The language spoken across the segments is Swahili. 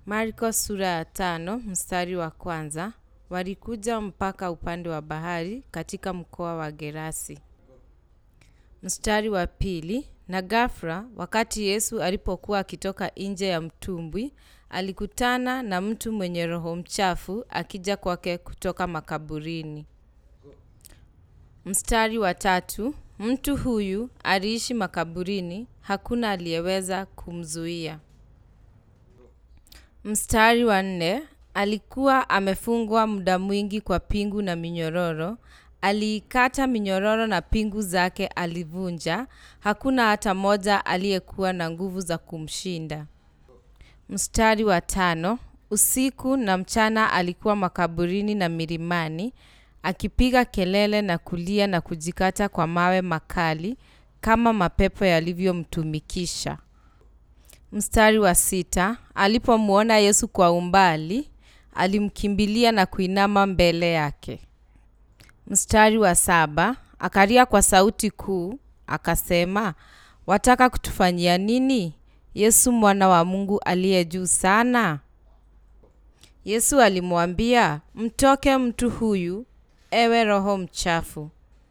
Marko sura ya tano mstari wa kwanza. Walikuja mpaka upande wa bahari katika mkoa wa Gerasi. Mstari wa pili. Na ghafla, wakati Yesu alipokuwa akitoka nje ya mtumbwi, alikutana na mtu mwenye roho mchafu akija kwake kutoka makaburini. Mstari wa tatu. Mtu huyu aliishi makaburini, hakuna aliyeweza kumzuia. Mstari wa nne. Alikuwa amefungwa muda mwingi kwa pingu na minyororo. Aliikata minyororo na pingu zake alivunja. Hakuna hata moja aliyekuwa na nguvu za kumshinda. Mstari wa tano. Usiku na mchana alikuwa makaburini na milimani, akipiga kelele na kulia na kujikata kwa mawe makali, kama mapepo yalivyomtumikisha. Mstari wa sita. Alipomwona Yesu kwa umbali, alimkimbilia na kuinama mbele yake. Mstari wa saba. Akalia kwa sauti kuu, akasema, wataka kutufanyia nini, Yesu mwana wa Mungu aliye juu sana? Yesu alimwambia, mtoke mtu huyu, ewe roho mchafu.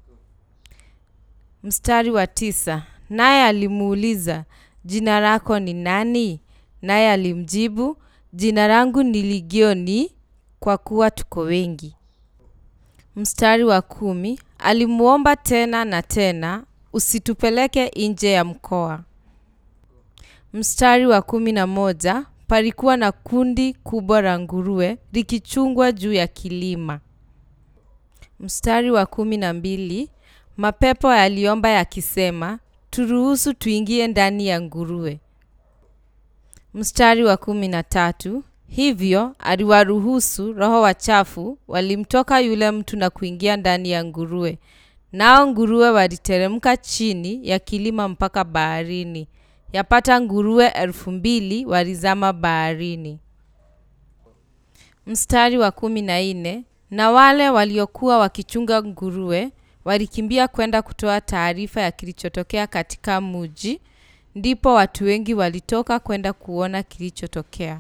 Mstari wa tisa. Naye alimuuliza, jina lako ni nani? Naye alimjibu, jina langu ni Ligioni, kwa kuwa tuko wengi. Mstari wa kumi. Alimuomba tena na tena, usitupeleke nje ya mkoa. Mstari wa kumi na moja. Palikuwa na kundi kubwa la nguruwe likichungwa juu ya kilima. Mstari wa kumi na mbili. Mapepo yaliomba yakisema, turuhusu tuingie ndani ya nguruwe. Mstari wa kumi na tatu. Hivyo aliwaruhusu, roho wachafu walimtoka yule mtu na kuingia ndani ya nguruwe, nao nguruwe waliteremka chini ya kilima mpaka baharini. Yapata nguruwe elfu mbili walizama baharini. Mstari wa kumi na nne. Na wale waliokuwa wakichunga nguruwe walikimbia kwenda kutoa taarifa ya kilichotokea katika mji, ndipo watu wengi walitoka kwenda kuona kilichotokea.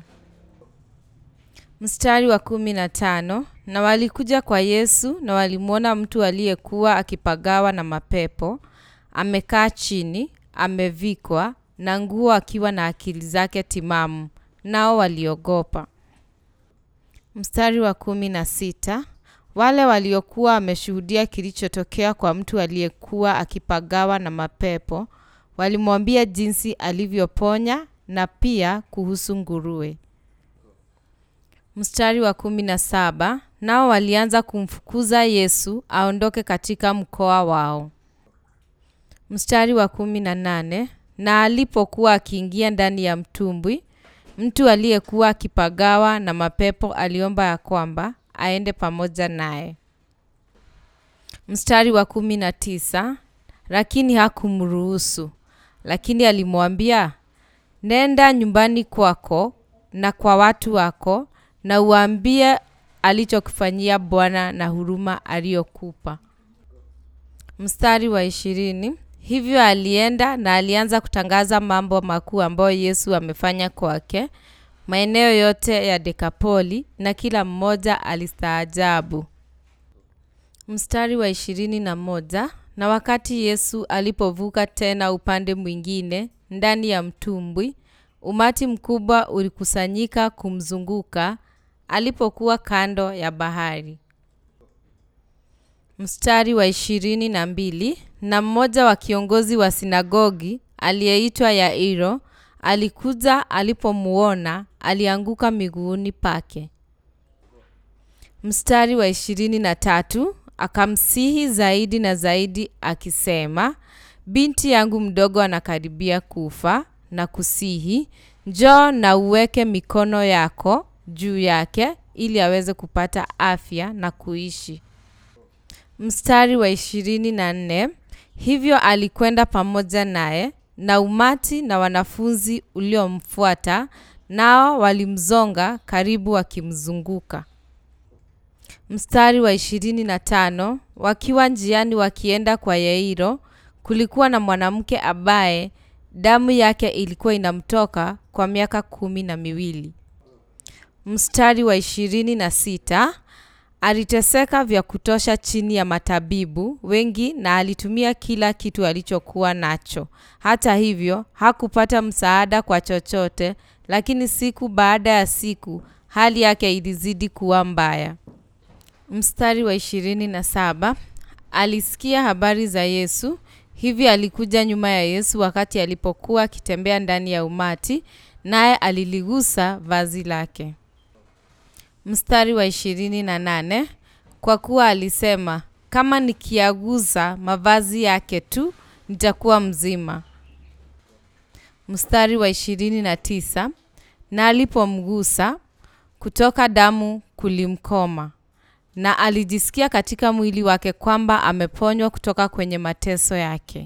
Mstari wa kumi na tano. Na walikuja kwa Yesu na walimwona mtu aliyekuwa akipagawa na mapepo, amekaa chini, amevikwa na nguo akiwa na akili zake timamu, nao waliogopa. Mstari wa kumi na sita. Wale waliokuwa wameshuhudia kilichotokea kwa mtu aliyekuwa akipagawa na mapepo walimwambia jinsi alivyoponya na pia kuhusu nguruwe. Mstari wa kumi na saba. Nao walianza kumfukuza Yesu aondoke katika mkoa wao. Mstari wa kumi na nane. Na alipokuwa akiingia ndani ya mtumbwi, mtu aliyekuwa akipagawa na mapepo aliomba ya kwamba aende pamoja naye. Mstari wa kumi na tisa. Lakini hakumruhusu, lakini alimwambia, nenda nyumbani kwako na kwa watu wako na uwaambie alichokufanyia Bwana na huruma aliyokupa. Mstari wa ishirini. Hivyo alienda na alianza kutangaza mambo makuu ambayo Yesu amefanya kwake maeneo yote ya Dekapoli, na kila mmoja alistaajabu. Mstari wa ishirini na moja. Na wakati Yesu alipovuka tena upande mwingine ndani ya mtumbwi, umati mkubwa ulikusanyika kumzunguka alipokuwa kando ya bahari. Mstari wa ishirini na mbili. Na mmoja wa kiongozi wa sinagogi aliyeitwa Yairo alikuja, alipomuona alianguka miguuni pake. Mstari wa ishirini na tatu. Akamsihi zaidi na zaidi akisema, binti yangu mdogo anakaribia kufa, na kusihi njoo na uweke mikono yako juu yake ili aweze kupata afya na kuishi. Mstari wa ishirini na nne. Hivyo alikwenda pamoja naye na umati na wanafunzi uliomfuata, nao walimzonga karibu wakimzunguka. Mstari wa ishirini na tano. Wakiwa njiani wakienda kwa Yairo, kulikuwa na mwanamke ambaye damu yake ilikuwa inamtoka kwa miaka kumi na miwili. mstari wa ishirini na sita aliteseka vya kutosha chini ya matabibu wengi na alitumia kila kitu alichokuwa nacho. Hata hivyo hakupata msaada kwa chochote, lakini siku baada ya siku hali yake ilizidi kuwa mbaya. Mstari wa ishirini na saba alisikia habari za Yesu, hivi alikuja nyuma ya Yesu wakati alipokuwa akitembea ndani ya umati, naye aliligusa vazi lake. Mstari wa ishirini na nane kwa kuwa alisema, kama nikiaguza mavazi yake tu nitakuwa mzima. Mstari wa ishirini na tisa na alipomgusa kutoka damu kulimkoma, na alijisikia katika mwili wake kwamba ameponywa kutoka kwenye mateso yake.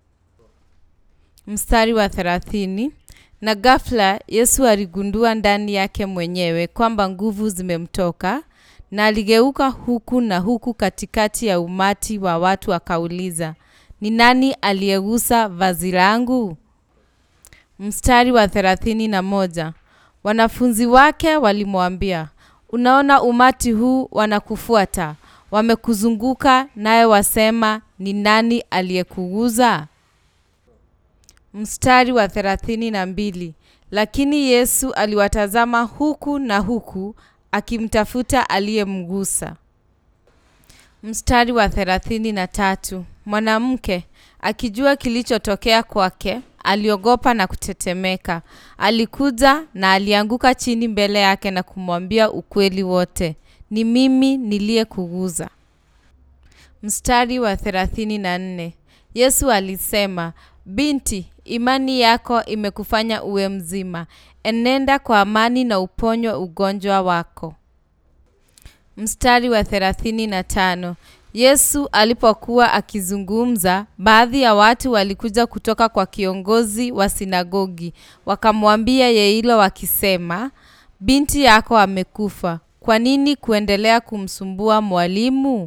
Mstari wa thelathini na ghafla Yesu aligundua ndani yake mwenyewe kwamba nguvu zimemtoka, na aligeuka huku na huku katikati ya umati wa watu akauliza, ni nani aliyegusa vazi langu? Mstari wa thelathini na moja wanafunzi wake walimwambia, unaona umati huu wanakufuata, wamekuzunguka, naye wasema, ni nani aliyekuguza? Mstari wa thelathini na mbili lakini Yesu aliwatazama huku na huku akimtafuta aliyemgusa. Mstari wa thelathini na tatu mwanamke akijua kilichotokea kwake aliogopa na kutetemeka. Alikuja na alianguka chini mbele yake na kumwambia ukweli wote, ni mimi niliyekuguza. Mstari wa thelathini na nne Yesu alisema, binti, imani yako imekufanya uwe mzima, enenda kwa amani na uponywe ugonjwa wako. Mstari wa thelathini na tano Yesu alipokuwa akizungumza, baadhi ya watu walikuja kutoka kwa kiongozi wa sinagogi, wakamwambia Yairo wakisema, binti yako amekufa, kwa nini kuendelea kumsumbua mwalimu?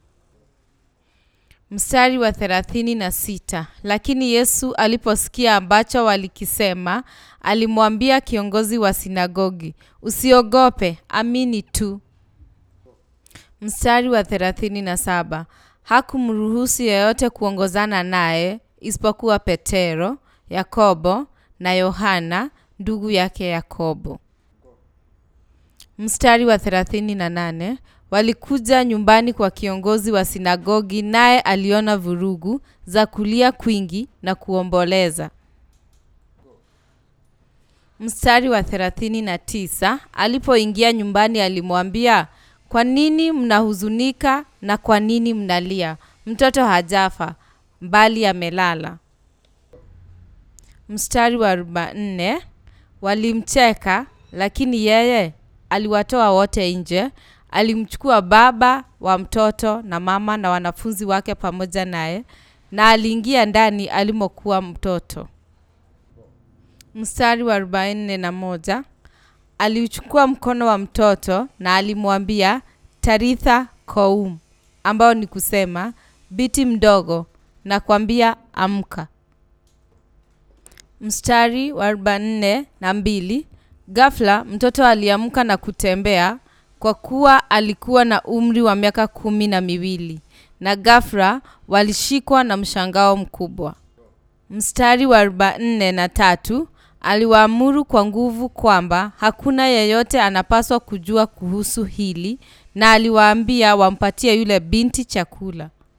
Mstari wa thelathini na sita lakini Yesu aliposikia ambacho walikisema, alimwambia kiongozi wa sinagogi, usiogope, amini tu. Mstari wa thelathini na saba hakumruhusu yeyote kuongozana naye isipokuwa Petero, Yakobo na Yohana ndugu yake Yakobo. Mstari wa thelathini na nane walikuja nyumbani kwa kiongozi wa sinagogi, naye aliona vurugu za kulia kwingi na kuomboleza. Mstari wa thelathini na tisa alipoingia nyumbani alimwambia, kwa nini mnahuzunika na kwa nini mnalia? Mtoto hajafa bali amelala. Mstari wa arobaini walimcheka, lakini yeye aliwatoa wote nje alimchukua baba wa mtoto na mama na wanafunzi wake pamoja naye, na aliingia ndani alimokuwa mtoto. Mstari wa arobaini na moja aliuchukua mkono wa mtoto na alimwambia Taritha koum, ambao ni kusema biti mdogo, na kwambia amka. Mstari wa arobaini na mbili ghafla mtoto aliamka na kutembea kwa kuwa alikuwa na umri wa miaka kumi na miwili na ghafla walishikwa na mshangao mkubwa. Mstari wa arobaini na tatu aliwaamuru kwa nguvu kwamba hakuna yeyote anapaswa kujua kuhusu hili, na aliwaambia wampatie yule binti chakula.